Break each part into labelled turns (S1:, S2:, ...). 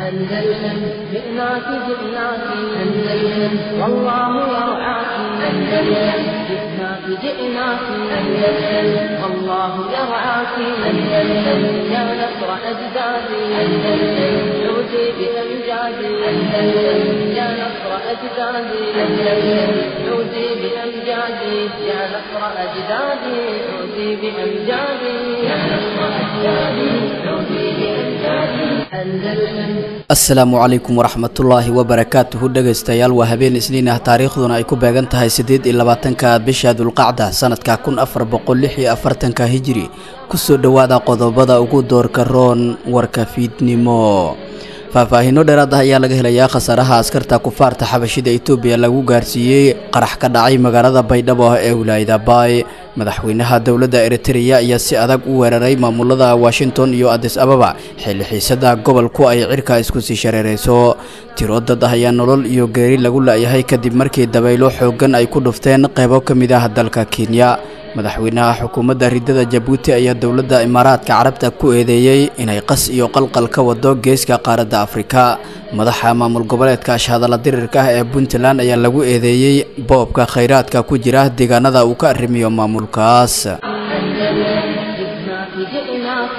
S1: أندلسن جئناك جئناك أندلسن والله يرعاك أندلسن جئناك جئناك أندلسن والله يرعاك أندلسن يا نصر أجدادي أندلسن عودي بأمجادي أندلسن يا نصر أجدادي أندلسن عودي بأمجادي يا نصر أجدادي عودي بأمجادي يا نصر أجدادي عودي بأمجادي أندلسن
S2: asalaamu calaykum waraxmatullaahi wabarakaatuhu dhegaystayaal waa habeen isniin ah taariikhduna ay ku beegan tahay siddeed iyo labaatanka bisha dulqacda sanadka kun afar boqol lix iyo afartanka hijiri kusoo dhowaada qodobada ugu doorka roon warka fiidnimo faahfaahiino dheeraad ah ayaa laga helayaa khasaaraha askarta kufaarta xabashida etoobiya lagu gaarsiiyey qarax ka dhacay magaalada baydhabo ee wilaayada baay madaxweynaha dowladda eritreya ayaa si adag u weeraray maamulada washington iyo adis ababa xilli xiisada gobolku ay cirka isku sii shareerayso tiro dad ah ayaa nolol iyo geeri lagu la'yahay kadib markii dabaylo xooggan ay ku dhufteen qaybo ka mid ah dalka kenya madaxweynaha xukuumadda ridada jabuuti ayaa dowladda imaaraadka carabta ku eedeeyey inay qas iyo qalqal ka wado geeska qaaradda afrika madaxa maamul goboleedka ashhadalla dirirka ah ee puntland ayaa lagu eedeeyey boobka khayraadka ku jira deegaanada uu ka arrimiyo maamulkaas
S1: جئناك جئناك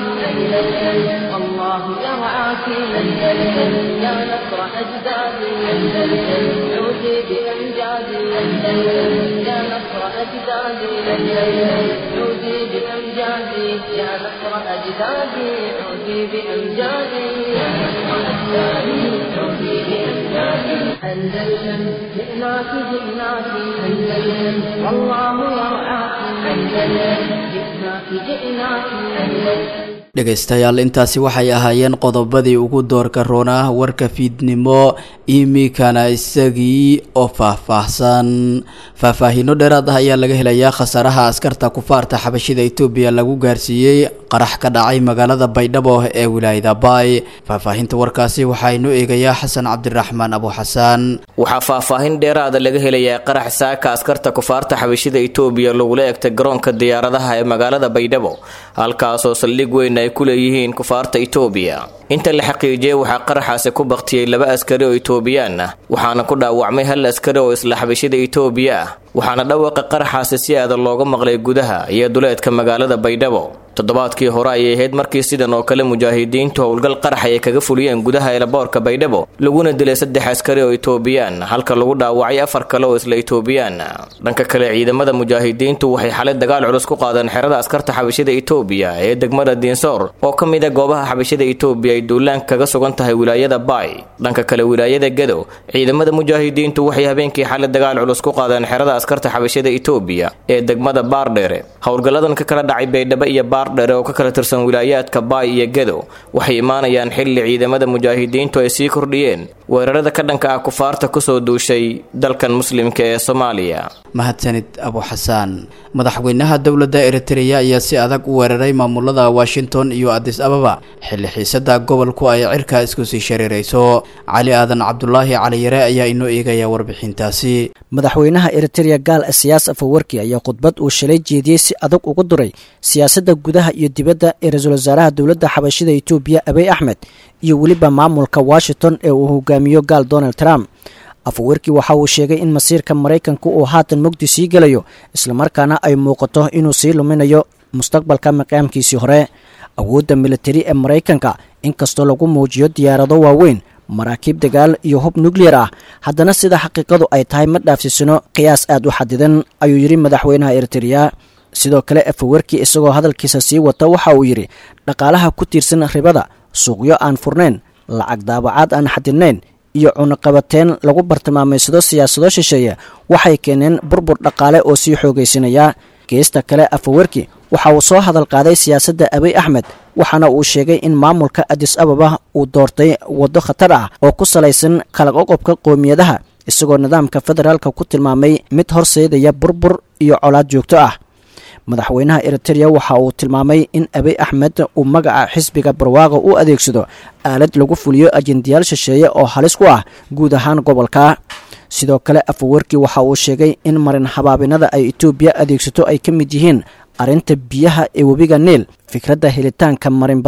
S1: أندلسن والله يرعاك أندلسن يا نصر أجدادي أندلسن عودي بأمجادي أندلسن يا نصر أجدادي أندلسن عودي بأمجادي يا نصر أجدادي عودي بأمجادي يا نصر أجدادي عودي بأمجادي أندلسن جئناك جئناك أندلسن والله يرعاك أندلسن جئناك جئناك أندلسن
S2: dhegaystayaal intaasi waxay ahaayeen qodobadii ugu doorka roonaa warka fiidnimo imikana isagii oo faahfaahsan faahfaahiino dheeraad ah ayaa laga helayaa khasaaraha askarta kufaarta xabashida etoobiya lagu gaarsiiyey qarax ka dhacay magaalada baydhabo ee wilaayada baay faahfaahinta warkaasi waxaa inoo eegayaa xasan cabdiraxmaan abu xasaan
S3: waxaa faahfaahin dheeraada laga helayaa qarax saaka askarta kufaarta xabashida etoobiya lagula egtay garoonka diyaaradaha ee magaalada baydhabo halkaasoo saldhig weyn ay ku leeyihiin kufaarta etoobiya inta la xaqiijiyey waxaa qaraxaasi ku baktiyey laba askari oo etoobiyaan ah waxaana ku dhaawacmay hal askari oo isla xabashida etoobiya ah waxaana dhawaqa qaraxaasi si aadan looga maqlay gudaha iyo duleedka magaalada baydhabo toddobaadkii hore ayay ahayd markii sidan oo kale mujaahidiintu howlgal qarax ay kaga fuliyeen gudaha eelaboorka baydhabo laguna dilay saddex askari oo etoobiyaan halka lagu dhaawacay afar kale oo isla etoobiyaan dhanka kale ciidamada mujaahidiintu waxay xalay dagaal culus ku qaadeen xerada askarta xabashida etoobiya ee degmada diinsoor oo ka mid a goobaha xabashida etoobiya ay duulaan kaga sugan tahay wilaayada baay dhanka kale wilaayada gedo ciidamada mujaahidiintu waxay habeenkii xalay dagaal culus ku qaadeen xerada askarta xabashida etoobiya ee degmada baardheere howlgalladan ka kala dhacay baydhabo iyo baardheere oo ka kala tirsan wilaayaadka baay iyo gedo waxay imaanayaan xilli ciidamada mujaahidiintu ay sii kordhiyeen weerarada ka dhanka ah kufaarta kusoo duushay dalkan muslimka ee soomaaliya
S2: mahadsanid abu xasaan madaxweynaha dowladda eritreya ayaa si adag u weeraray maamulada washington iyo adis ababa xilli xiisada gobolku ay cirka isku sii shareerayso cali aadan cabdulaahi caliyare ayaa inoo eegaya warbixintaasi
S4: madaxweynaha eritreya gaal siyaas afawarki ayaa khudbad uu shalay jeediyey si adag ugu duray siyaasadda gudaha iyo dibadda ee ra-iisul wasaaraha dowladda xabashida etoobiya abiy axmed iyo weliba maamulka washington ee uu hogaamiyo gaal donald trump afawerki waxa uu sheegay in masiirka maraykanka uu haatan mugdi sii gelayo islamarkaana ay muuqato inuu sii luminayo mustaqbalka maqaamkiisii hore awoodda militari ee maraykanka inkastoo lagu muujiyo diyaarado waaweyn maraakiib dagaal iyo hub nukliyar ah haddana sida xaqiiqadu ay tahay ma dhaafsisano qiyaas aad u xadidan ayuu yidhi madaxweynaha eritreya sidoo kale afawerki isagoo hadalkiisa sii wata waxa uu yidhi dhaqaalaha ku tiirsan ribada suuqyo aan furnayn lacag daabacaad aan xadidnayn iyo cunaqabateen lagu bartilmaamaysado siyaasado shisheeye waxay keeneen burbur dhaqaale oo sii xoogaysinaya geesta kale afawerki waxa uu soo hadal qaaday siyaasadda abiy axmed waxaana uu sheegay in maamulka adis ababa uu doortay waddo khatar ah oo ku salaysan kala qoqobka qoomiyadaha isagoo nidaamka federaalka ku tilmaamay mid horseedaya burbur iyo colaad joogto ah madaxweynaha eritreya waxa uu tilmaamay in abiy axmed uu magaca xisbiga barwaaqa u adeegsado aalad lagu fuliyo ajendayaal shisheeye oo halis ku ah guud ahaan gobolka sidoo kale afawerki waxa uu sheegay in marin habaabinada ay etoobiya adeegsato ay ka mid yihiin arrinta biyaha ee webiga niil fikradda helitaanka marinbadeed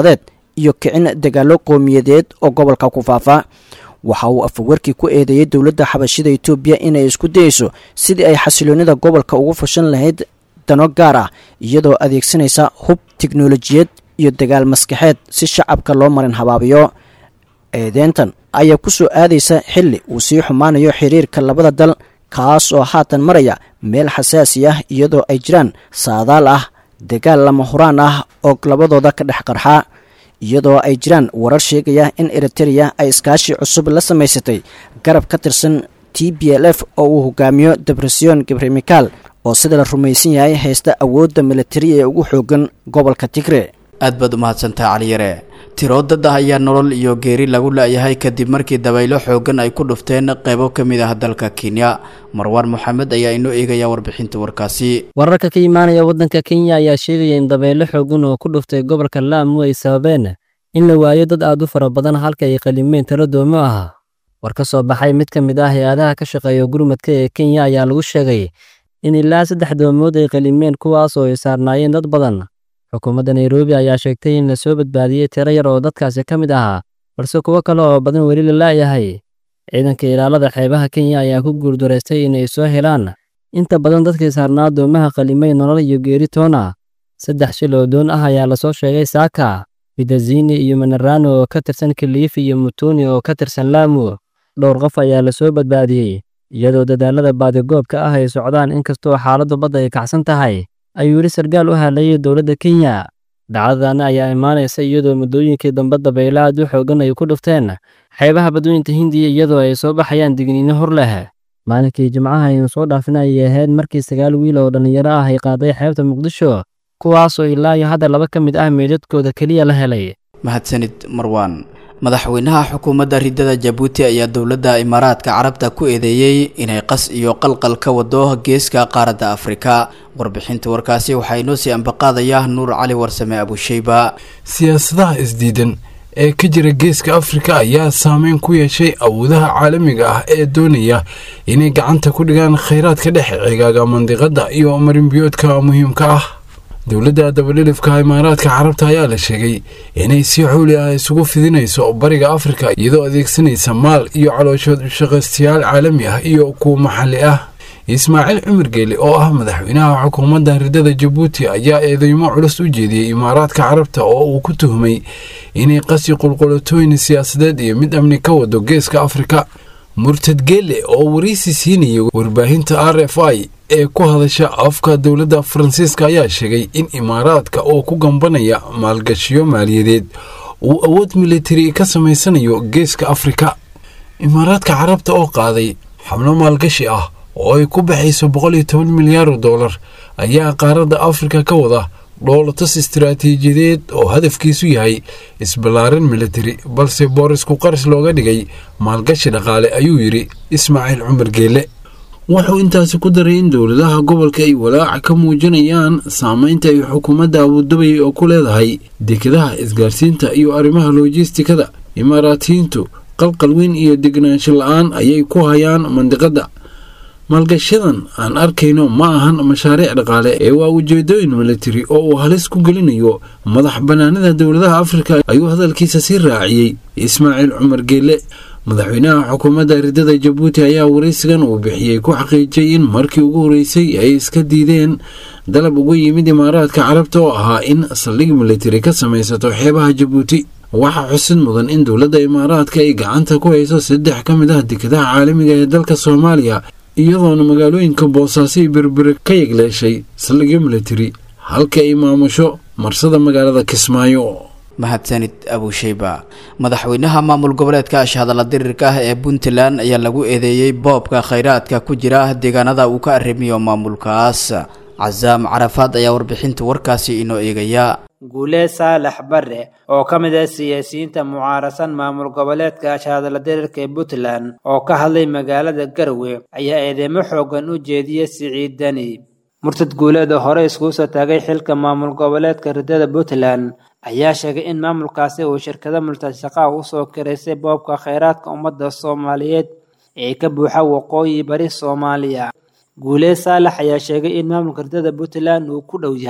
S4: iyo kicin dagaallo qowmiyadeed oo gobolka ku faafa waxa uu afawarkii ku eedeeyey dowladda xabashida etoobiya inay isku dayeyso sidii ay xasiloonida gobolka ugu fashan lahayd dano gaar ah iyadoo adeegsanaysa hub tiknolojiyad iyo dagaal maskaxeed si shacabka loo marin habaabiyo eedeyntan ayaa ku soo aadaysa xilli uu sii xumaanayo xiriirka labada dal kaas oo haatan maraya meel xasaasi ah iyadoo ay jiraan saadaal ah dagaal lama huraan ah oo labadooda ka dhex qarxa iyadoo ay jiraan warar sheegaya in eritereya ay iskaashi cusub la samaysatay garab ka tirsan t b l f oo uu hogaamiyo debresiyon gabremikaal oo sida la rumaysan yahay haysta awoodda militari ee ugu xoogan gobolka tigre
S2: aad baad umahadsantahay caliyare tiroo dad ah ayaa nolol iyo geeri lagu la-yahay kadib markii dabaylo xoogan ay ku dhufteen qeybo ka mid ah dalka kenya marwaan moxamed ayaa inoo eegaya warbixinta warkaasi
S5: wararka ka imaanaya waddanka kenya ayaa sheegaya in dabaylo xoogan oo ku dhuftay gobolka laamu ay sababeen in la waayo dad aad u fara badan halka ay qalimeen talo doomo ah war ka soo baxay mid ka mid ah hay-adaha ka shaqeeya gurmadka ee kenya ayaa lagu sheegay in ilaa saddex doomood ay qalimeen kuwaas oo ay saarnaayeen dad badan xukuumadda nairobi ayaa sheegtay in la soo badbaadiyey tiro yar oo dadkaasi ka mid ahaa balse kuwo kale oo badan weli la la'yahay ciidanka ilaalada xeebaha kenya ayaa ku guurdaraystay inay soo helaan inta badan dadkii saarnaa doomaha qalimay nolol iyo geeri toona saddex shil oo doon ah ayaa lasoo sheegay saaka bidazini iyo manarano oo ka tirsan kiliifi iyo mutuni oo ka tirsan laamu dhowr qof ayaa lasoo badbaadiyey iyadoo dadaalada baadigoobka ah ay socdaan inkastoo xaaladdu badda ay kacsan tahay ayuu yidhi sarkaal u hadlayay dowladda kenya dhacdadan ayaa imaanaysa iyadoo muddooyinkii dambe dabaylo aad u xoogan ay ku dhufteen xeebaha badweynta hindiya iyadoo ay soo baxayaan digniino hor leh maalinkii jimcaha aynu soo dhaafin ayay ahayd markii sagaal wiil oo dhallinyaro ah ay qaaday xeebta muqdisho kuwaasoo ilaa iyo hadda laba ka mid ah meydadkooda keliya la helay
S2: mahadsanid marwaan madaxweynaha xukuumadda ridada jabuuti ayaa dowladda imaaraadka carabta ku eedeeyey inay qas iyo qalqal ka wado geeska qaaradda afrika warbixinta warkaasi waxaa inoo sii ambaqaadaya nuur cali warsame abusheyba
S6: siyaasadaha isdiidan ee ka jira geeska afrika ayaa saameyn ku yeeshay awoodaha caalamiga ah ee doonaya inay gacanta ku dhigaan khayraadka dhex cigaaga mandiqadda iyo marinbiyoodka muhiimka ah dowladda dabadhilifka imaaraadka carabta ayaa la sheegay inay si xuuli ah isugu fidinayso bariga afrika iyadoo adeegsanaysa maal iyo calooshood shaqaystayaal caalami ah iyo kuwa maxalli ah ismaaciil cumar geeli oo ah madaxweynaha xukuumadda ridada jabuuti ayaa eedeymo culus u jeediyey imaaraadka carabta oo uu ku tuhmay inay qasi qulqulatooyin siyaasadeed iyo mid amni ka wado geeska afrika murtad geele oo waraysi siinayay warbaahinta r f i ee ku hadasha afka dowladda faransiiska ayaa sheegay in imaaraadka oo ku gambanaya maalgashiyo maaliyadeed uu awood militari ka samaysanayo geeska afrika imaaraadka carabta oo qaaday xabno maalgashi ah oo ay ku baxayso boqol iyo toban milyaar dollar ayaa qaaradda afrika ka wada dhoolatas istaraatiijiyadeed oo hadafkiisu yahay isballaarin militari balse boorisku qaris looga dhigay maalgashi dhaqaale ayuu yidhi ismaaciil cumar geele wuxuu intaasi ku daray in dowladaha gobolka ay walaaca ka muujinayaan saameynta ay xukuumadda abudabay oo ku leedahay dekedaha isgaarsiinta iyo arrimaha loojistikada imaaraatiyiintu qalqal weyn iyo degnaansho la-aan ayay ku hayaan mandiqadda maalgashadan aan arkayno ma ahan mashaariic dhaqaale ee waa ujeedooyin militari oo uu halis ku gelinayo madax bannaanida dowladaha afrika ayuu hadalkiisa sii raaciyey ismaaciil cumar geele madaxweynaha xukuumadda ridada jabuuti ayaa waraysigan uu bixiyey ku xaqiijiyey in markii ugu horreysay ay iska diideen dalab uga yimid imaaraadka carabta oo ahaa in saldhig militari ka samaysato xeebaha jabuuti waxaa xusid mudan in dowladda imaaraadka ay gacanta ku hayso saddex ka mid ah dekedaha caalamiga ee dalka soomaaliya iyadoona magaalooyinka boosaaso iyo berbere ka yegleeshay saldhigyo militari halka ay maamusho marsada magaalada kismaayo
S2: mahadsanid abusheyba madaxweynaha maamul goboleedka ashhadalla dirirka ah ee puntland ayaa lagu eedeeyey boobka khayraadka ku jira deegaanada uu ka arrimiyo maamulkaas casaam carafaad ayaa warbixinta warkaasi inoo eegaya
S7: guulee saalax barre oo ka mid ah siyaasiyiinta mucaarasan maamul goboleedka ashhadalla dirirka ee puntland oo ka hadlay magaalada garwe ayaa eedeymo xoogan u jeediyey siciid deni murtad guuleed oo hore iskugu soo taagay xilka maamul goboleedka ridada puntland ayaa sheegay in maamulkaasi uu shirkado multashaqaa u soo kiraysay boobka khayraadka ummadda soomaaliyeed ee ka buuxa waqooyi bari soomaaliya guulee saalax ayaa sheegay in maamulka ridada puntland uu ku dhow yahay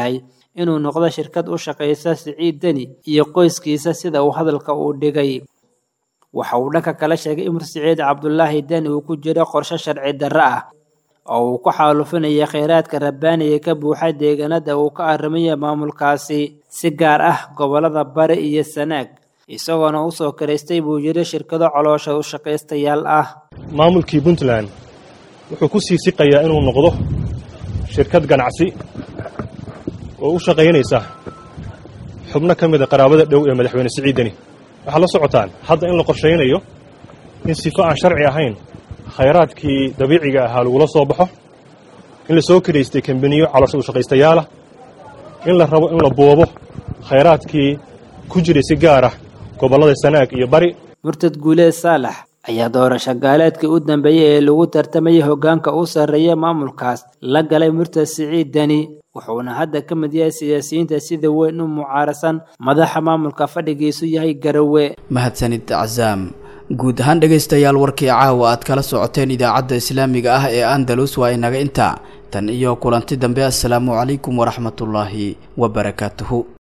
S7: inuu noqdo shirkad u shaqaysa siciid deni iyo qoyskiisa sida uu hadalka uu dhigay waxa uu dhanka kala sheegay in mursaciid cabdulaahi deni uu ku jiro qorshe sharci darro ah oo uu ku xaalufinaya kheyraadka rabbaaniga ka buuxa deegaanada uu ka arrimaya maamulkaasi si gaar ah gobollada bari iyo sanaag isagoona u soo karaystay buu yidhi shirkado coloosha u shaqaystayaal ah
S8: maamulkii puntland wuxuu ku sii siqayaa inuu noqdo shirkad ganacsi oo u shaqaynaysa xubno ka mida qaraabada dhow ee madaxweyne siciid deni waxaad la socotaan hadda in la qorshaynayo in sifo aan sharci ahayn khayraadkii dabiiciga ahaa lagula soo baxo in la soo karaystay kambaniyo caloosha u shaqaystayaalah in la rabo in la boobo khayraadkii ku jiray si gaar ah gobollada sanaag iyo bari
S7: murtad guuleed saalax ayaa doorasho gaaleedkii u dambeeyey ee lagu tartamayay hoggaanka u sarreeya maamulkaas la galay murtad siciid deni wuxuuna hadda ka mid yahay siyaasiyiinta sida weyn u mucaarasan madaxa maamulka fadhigiisu yahay garawe
S2: mahadsanid casaam guud ahaan dhegaystayaal warkii caawa aad kala socoteen idaacadda islaamiga ah ee andalus waa inaga intaa tan iyo kulanti dambe assalaamu calaykum waraxmatullaahi wabarakaatuhu